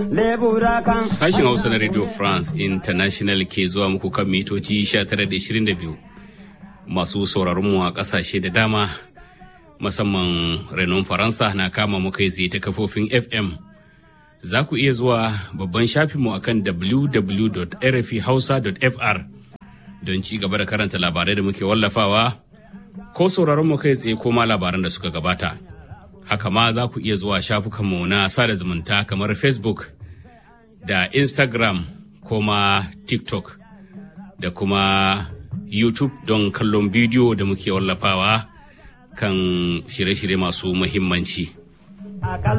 lebura kan Sashen Hausa na Radio France International ke zuwa muku kan mitoci 1922 masu sauraron mu a ƙasashe da dama musamman renon Faransa na kama mu kai tsaye ta kafofin FM. Za ku iya zuwa babban shafinmu akan www.rfhausa.fr don ci gaba da karanta labarai da muke wallafawa ko sauraron mu kai tsaye ko ma labaran da suka gabata. Haka ma za ku iya zuwa shafukanmu na sada zumunta kamar Facebook da Instagram ko ma TikTok da kuma YouTube don kallon bidiyo da muke wallafawa kan shirye-shirye masu muhimmanci. a